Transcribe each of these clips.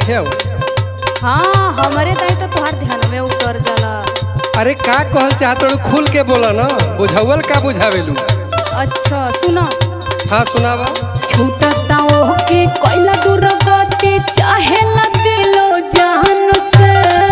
नहीं आओ हाँ हमारे दाई तो तुहार ध्यान में उतर जाला अरे का कहल चाहत खुल के बोला ना बुझावल का बुझावेलू अच्छा सुना हाँ सुनावा छूटता ओके कोइला दूर गति चाहे ला दिलो जान से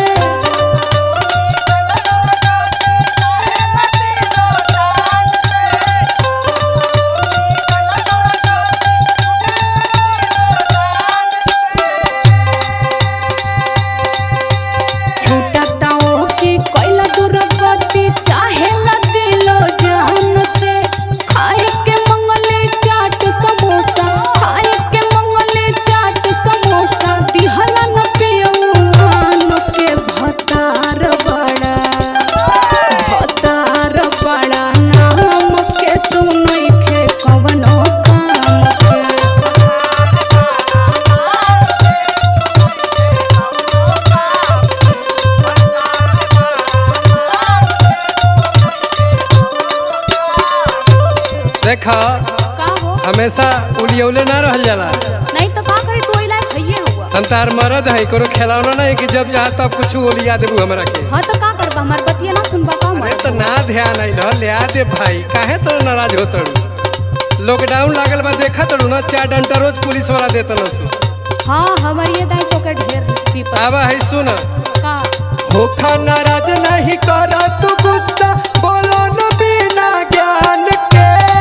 छूटता ओके कोइला दूर गति चाहे ला दिलो जान से खाए के मंगले चाट समोसा खाए के मंगले चाट समोसा दिहला न पियौन के भतार बड़ा भतार बड़ा नाम के तू नइखे कवनो काम के देखा का हो हमेशा उलियौले ना रहल जाला नहीं तो का करी तू इलाज खइए हुआ हम तार मरद है कोनो खिलौना नहीं कि जब जहाँ तब कुछ ओलिया देबू हमरा के हाँ तो का करबा हमार बतिया ना सुनबा का अरे मर तो ना ध्यान आई न लिया दे भाई काहे तो नाराज होतड़ू लॉकडाउन लागल बा देखा तड़ू ना चार डंटा रोज पुलिस वाला देता न सु हाँ हमार ये दाई तो के ढेर पीपा आवा है सुन का होखा नाराज नहीं करा तू गुस्सा बोलो न बिना ज्ञान के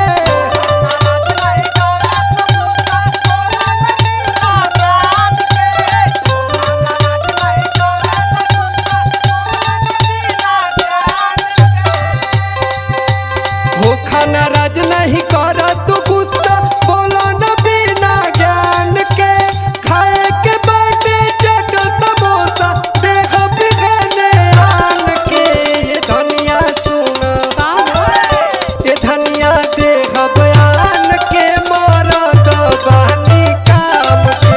होखा नाराज नहीं करा तू गुस्सा बोलो न बिना ज्ञान के खाए के बाटे चट समोसा देख बिखने आन के ये धनिया सुन का हो ये धनिया देख बयान के मरद बहनी काम के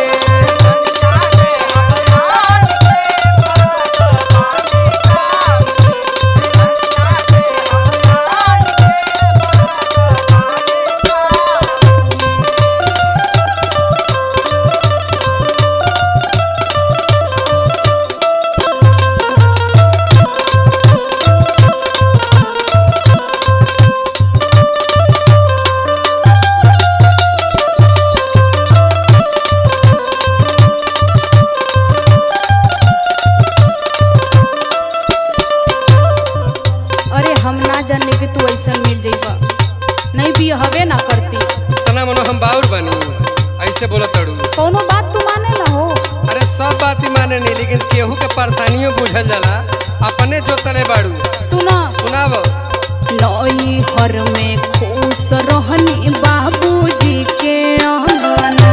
अरे हम ना जाने कि तू ऐसा मिल जाइबा नहीं भी हवे ना करती तना मनो हम बाउर बनी ऐसे बोला तड़ू कोनो बात तू माने ना हो अरे सब बात ही माने नहीं लेकिन केहू के परेशानियों बुझल जाला अपने जो तले बाड़ू सुना सुनाव नई हर में खुश रहनी बाबूजी के अंगना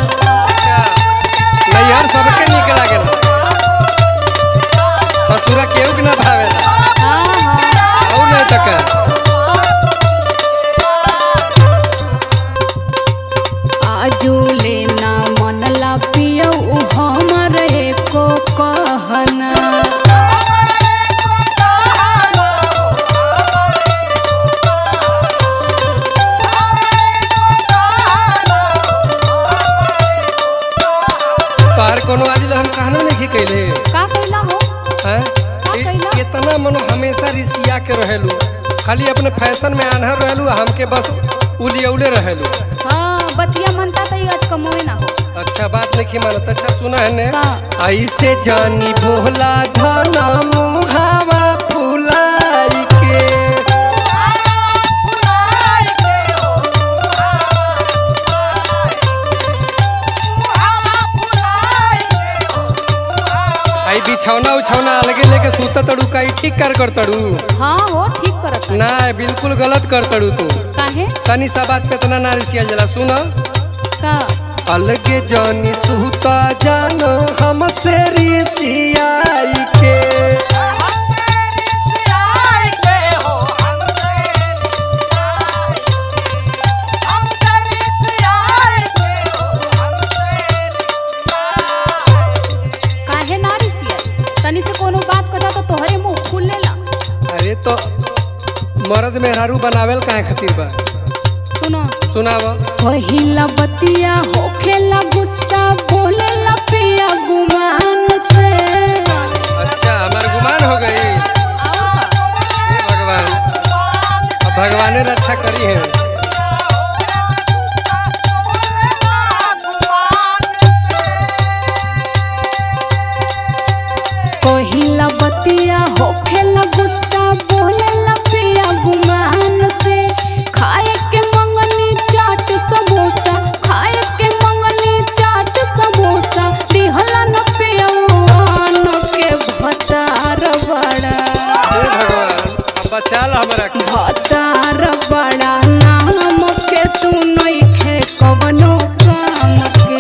नैहर सबके निक लागेला ससुरा केहू के ना भावेला हाँ हाँ और नहीं तक आजू लेना मनला पियौ हमर एको कहना तोहर कोनो आज हम कहना नहीं कैले का कैला हो हैं? कैला? इ- इतना मनो हमेशा रिसिया के रहेलू खाली अपने फैशन में आन्हर रहेलू हमके बस उलियौले रहेलू हाँ बतिया मनता तो आज कमोए ना हो अच्छा बात नहीं मानत अच्छा सुना है ने का? ऐसे जानी भोला धना मुहावा फुलाई के आई बिछौना उछौना अलगे लेके सूता तड़ू का ठीक कर कर तड़ू हाँ हो ठीक करत ना बिल्कुल गलत कर तड़ू तू काहे तनी सा बात पे इतना ना रिसिया जला सुना का अलगे जानी सुता जानो हमसे रिसियाई के काहे ना रिसिया तनी से कोनो बात कथा तो तोहरे मुंह खुल लेला अरे तो मर्द मेहरारू बनावेल काहे खातिर बा सुनो सुनाव पहिला बतिया होखेला गुस्सा बोलेला पिया गुमा बतिया होखेला गुस्सा बोलेला पिया गुमान से खाए के मंगनी चाट समोसा खाए के मंगनी चाट समोसा दिहला न पिया के भतार बड़ा हे भगवान अब बचा ला हमरा के भतार बड़ा नाम के तू नइखे कवनो काम के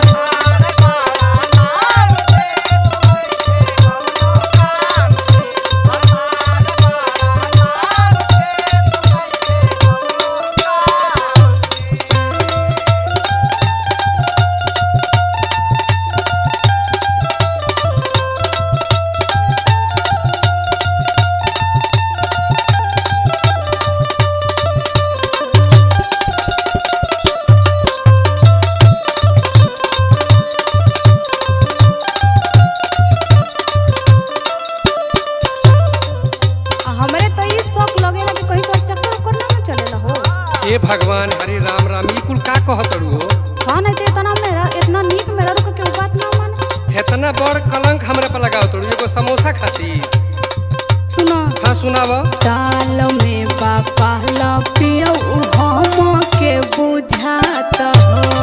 आ हमरे तो ई शौक लगेला कि कहीं तो चक्कर उक्कर ना न चलेला हो हे भगवान हरे राम राम ई कुल का कहतड़ू हो हाँ नहीं तो इतना मेरा इतना नीक मेरा रुक के बात ना माने इतना बड़ कलंक हमरा पर लगाव तड़ू एगो समोसा खाती सुनो हाँ सुनाव दाल में बा कहला पियो हम के बुझात हो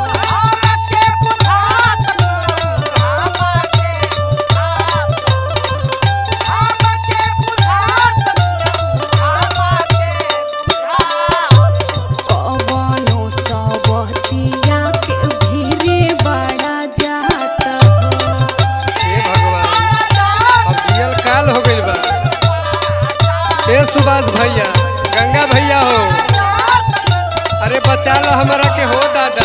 कवनो सबतिया के भीरे बड़ा जात हो हे भगवान अब जियल काल हो गइल बा हे सुभाष भैया गंगा भैया हो अरे बचा लो हमरा के हो दादा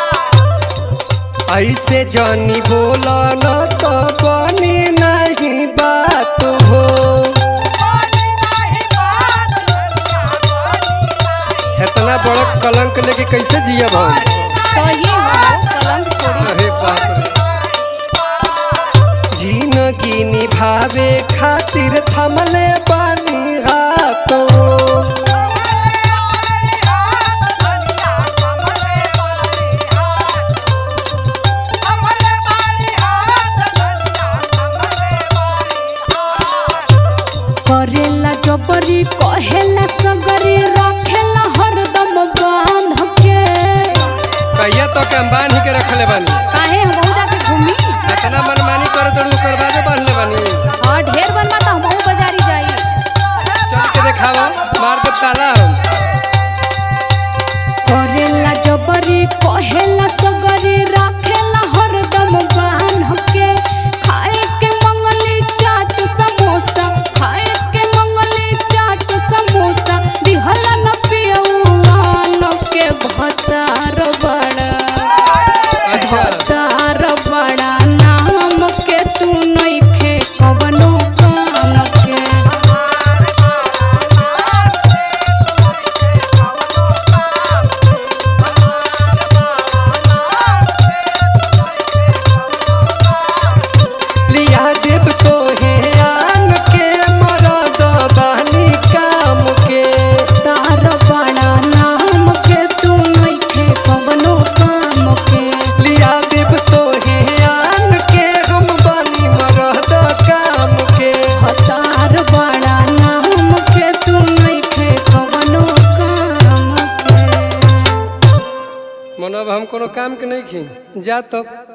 ऐसे जानी बोला न तो बनी नहीं बात हो इतना बड़ा कलंक लेके कैसे जियब हम सही हो कलंक थोड़ी अरे बाप रे जिंदगी निभावे खातिर थमले बानी हाथों करेला जबरी कहेला सगरी रखेला हरदम बांध के कहिया तो के हम बांध के रखले बानी काहे हम बहु जाके घूमी इतना मनमानी करे तो ओकर बादे बांधले बानी और ढेर बनवा तो हम बहु बाजारी जाई चल के देखावा मार दे ताला हम करेला जबरी कहेला सगरी रखेला हरदम बांध के खाए के मंगली चाट समोसा खाए के मंगली चाट समोसा दिहला न पियौआ के भतार बड़ा अच्छा भतार बड़ा नाम के तू नइखे कवनो काम के लिया देव तो हे आन के मरद बानी काम के तार बड़ा नाम के तू नइखे कवनो काम के लिया देव तो हे आन के हम बानी मरद काम के तार बड़ा नाम के तू नइखे कवनो काम के मनब हम कोनो काम के नहीं खी जा तब